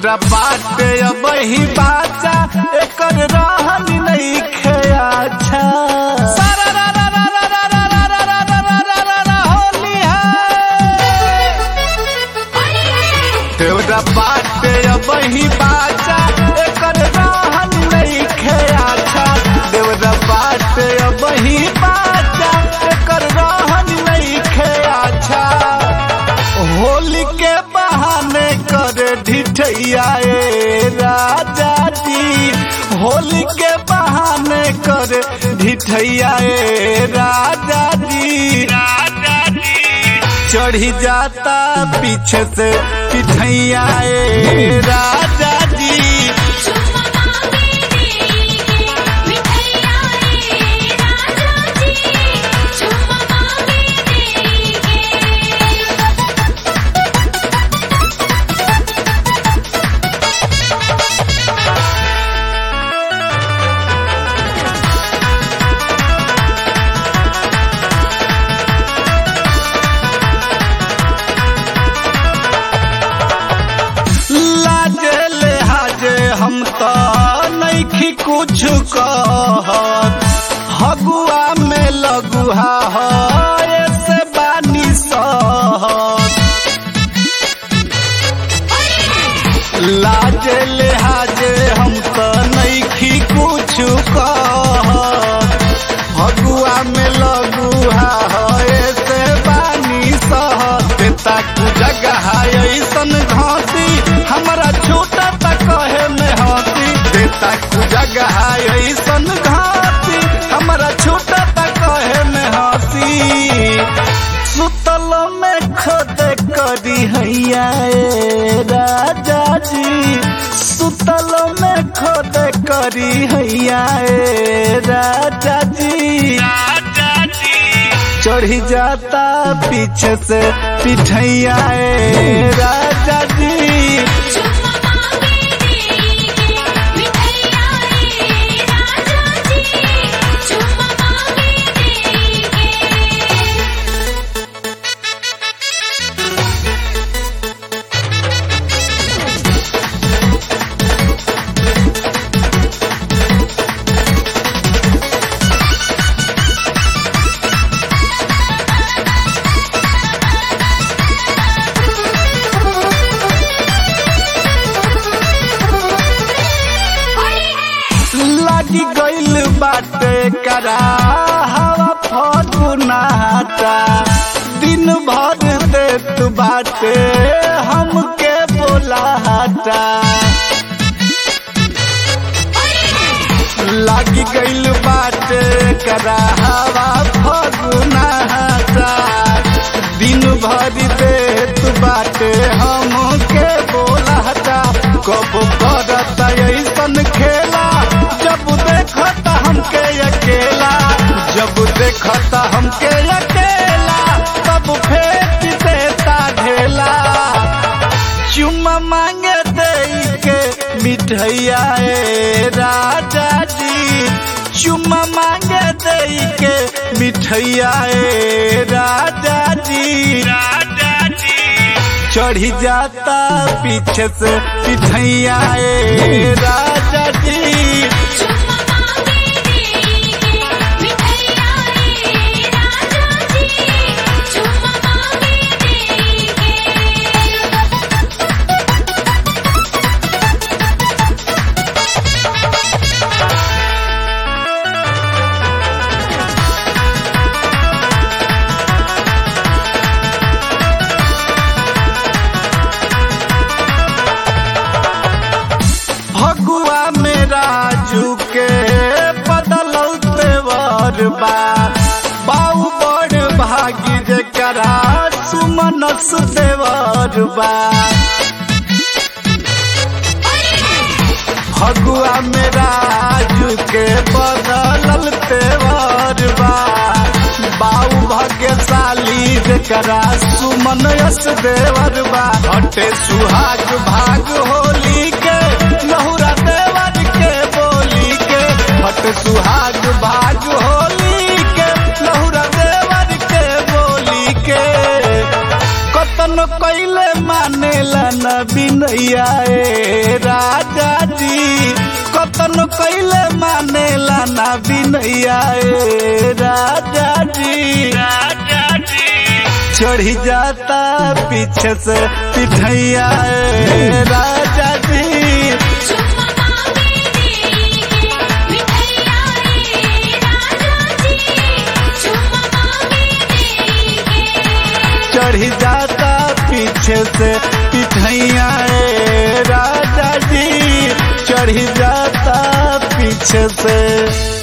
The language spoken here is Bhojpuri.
देवरा बाटे अब ही बाचा एकर रहन नहीं खेया अच्छा सारा रा रा रा रा रा रा रा रा रा रा रा रा रा रा होली है देवरा बाटे अब ही बाचा एकर रहन नहीं खेया अच्छा देवरा बाटे अब ही बाचा एकर रहन नहीं खेया अच्छा होली के बहाने करे ढिठैया ए राजा जी होली के बहाने करे ढिठैया ए राजा जी राजा जी चढ़ी जाता पीछे से पिठैया ए राजा जी चुम्मा मांगे देंगे मिठैया रे राजा जी चुम्मा मांगे देंगे लाजे ले हाजे हम तो नैखी कुछ कहत हगुआ में लगुहा है से बानी सहत लाजे ले हाजे हम तो नैखी कुछ कहत हगुआ में लगुहा है से बानी सहत ताकू जगह ऐसन घाटी हमारा छोटा तक कहे में हाथी देता कु जगह ऐसन घाटी हमारा छोटा तक कहे में हाथी सुतल में खोद करी हैया ए राजा जी सुतल में खोद करी हैया ए राजा जी राजा जी चढ़ी जाता पीछे से पिठैया ए राजा जी चुम्मा मांगे देंगे मिठैया रे राजा जी चुम्मा मांगे देंगे लागी गइल बाटे करा हवा फगुनाटा दिन भर देत बाटे हमके बोलाटा लागी गइल बाटे करा हवा फगुनाटा दिन भर देत बाटे हमके बोलाटा कब करत ऐसन खेला जब देखत हमके अकेला जब देखत हमके अकेला तब फेंक देता ढेला चुम्मा मांगे दे के मिठैया ए राजा जी चुम्मा मांगे दे के मिठैया ए राजा जी राजा जी चढ़ी जाता पीछे से पिठैया ए राजा जी चुम्मा मांगे देंगे मिठैया रे राजा जी चुम्मा मांगे देंगे फगुआ में राजू के बदलल तेवर बा बाऊ बड़ भागी जकरा सुमनस देवर बा फगुआ में राजू के बदलल तेवर बा बाऊ भाग्यशाली जकरा सुमन यस देवर बा हटे सुहाग भाग होली के लहुरा देवर के बोली के हट सुहाग भाग होली के लहुरा देवर के बोली के कतन कैले मानेला न बिन बिनैया ए राजा जी कतन कैले मानेला ना बिनैया ए राजा जी राजा जी चढ़ी जाता पीछे से पिठैया ए राजा जी चुम्मा मांगे देंगे मिठैया रे राजा जी चुम्मा मांगे देंगे चढ़ी जाता पीछे से पिठैया ए राजा जी चढ़ी जाता पीछे से